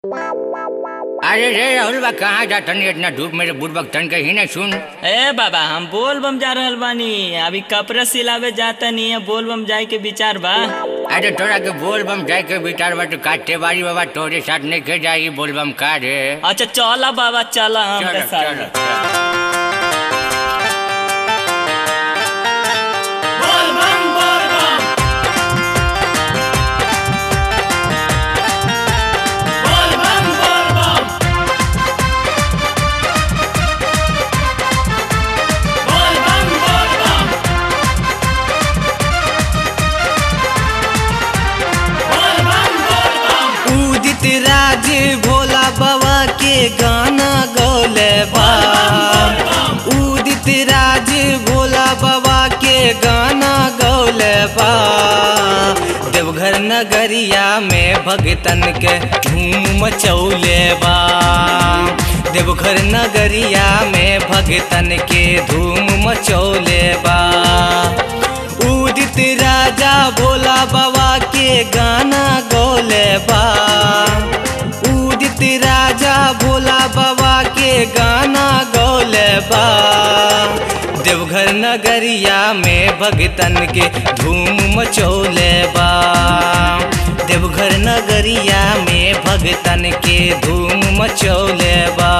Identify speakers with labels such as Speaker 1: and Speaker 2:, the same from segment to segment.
Speaker 1: अरे रे राहुल बा कहाँ जा तनी इतना धूप मेरे बुढ़बक तन के ही नहीं सुन
Speaker 2: ए बाबा हम बोल बम जा रहल बानी अभी कपड़ा सिलावे जाता नहीं है बोल बम जाए के विचार बा
Speaker 1: अरे तोरा के बोल बम जाए के विचार बा तो काटे बारी बाबा तोरे साथ नहीं के जाएगी बोल बम का रे
Speaker 2: अच्छा चला बाबा चला हम
Speaker 1: चलो,
Speaker 2: के साथ
Speaker 1: चलो।
Speaker 3: उदित राज भोला बाबा के गाना गौले बा उदित राज भोला बाबा के गाना गौले बा देवघर नगरिया में भगतन के धूम मचौले बा देवघर नगरिया में भगतन के धूम मचौले बा उदित राजा भोला बाबा के गाना गौले बा उदित राजा भोला बाबा के गाना गौले बा देवघर नगरिया में भगतन के धूम मचौले बा देवघर नगरिया में भगतन के धूम मचौले बा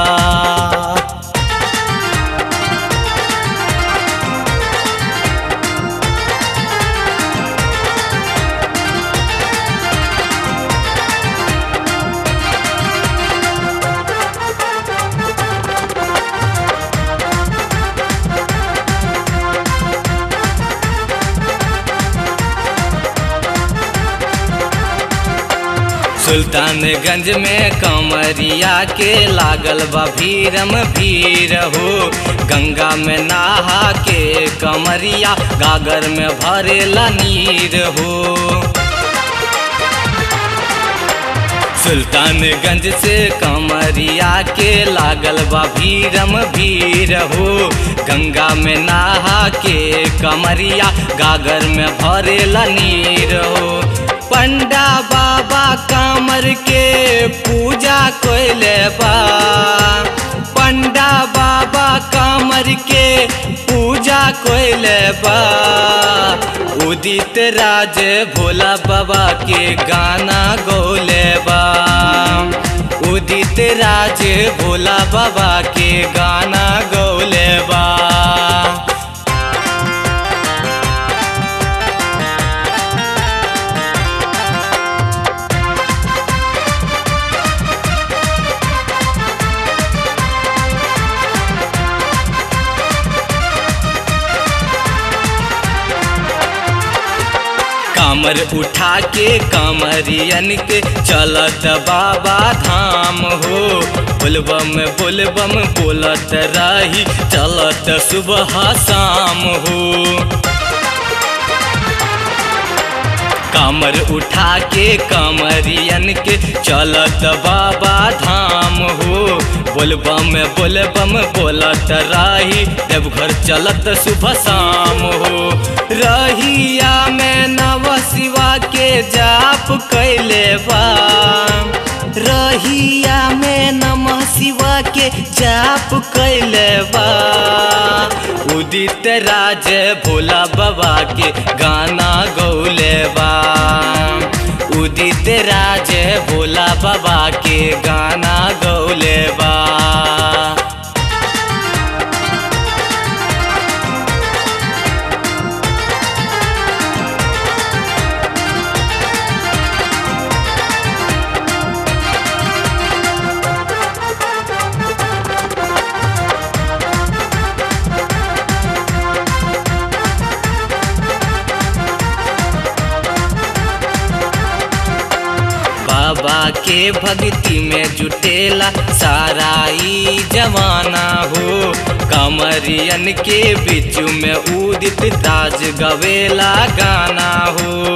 Speaker 3: सुल्तानगंज में कमरिया के लागल बा भीरम भीर हो गंगा में नहा के कमरिया गागर में भरेला नीर हो सुल्तानगंज से कमरिया के लागल बा भीरम भीर हो गंगा में नहा के कमरिया गागर में भरेला नीर हो पंडा बाबा कामर के पूजा कोइले बा पंडा बाबा कामर के पूजा कोइले बा उदित राज भोला बाबा के गाना गौले बा उदित राज भोला बाबा के गाना गौले बा कामर उठा के कामरियन के चलत बाबा धाम हो बोलबम बोलबम बोलत रही चलत सुबह शाम हो कामर उठा के कामरियन के चलत बाबा धाम हो बोलबम बोलबम बोलत रही देवघर चलत सुबह शाम हो रहिया में नव शिवा के जाप कैले बा रहिया में नमः शिवा के जाप कैले बा उदित राज भोला बाबा के गाना गौले बा उदित राज भोला बाबा के गाना गौले बा बाबा के भक्ति में जुटेला सारा ई जवाना हो कमरियन के बीच में उदित ताज गवेला गाना हो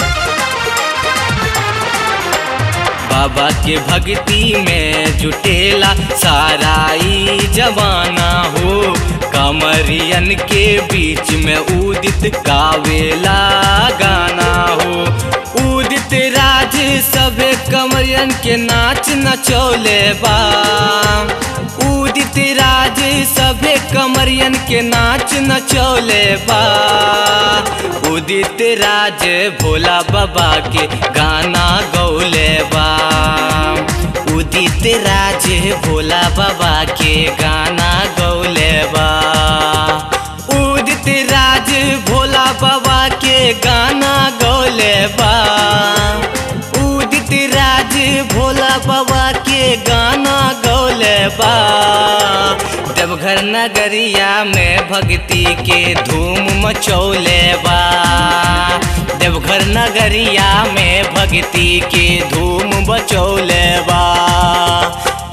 Speaker 3: बाबा के भक्ति में जुटेला सारा ई जवाना हो कमरियन के बीच में उदित गावेला गाना हो उदित राज सभे कमरियन के नाच नचौले बा उदित राज सभे कमरियन के नाच नचौले बा उदित राज भोला बाबा के गाना गौले बा उदित राज भोला बाबा के गाना गौले बा उदित राज भोला बाबा के गाना गौले बा उदित राज भोला बाबा के गाना गौले बा देवघर नगरिया में भक्ति के धूम मचौले बा देवघर नगरिया में भक्ति के धूम बचौले बा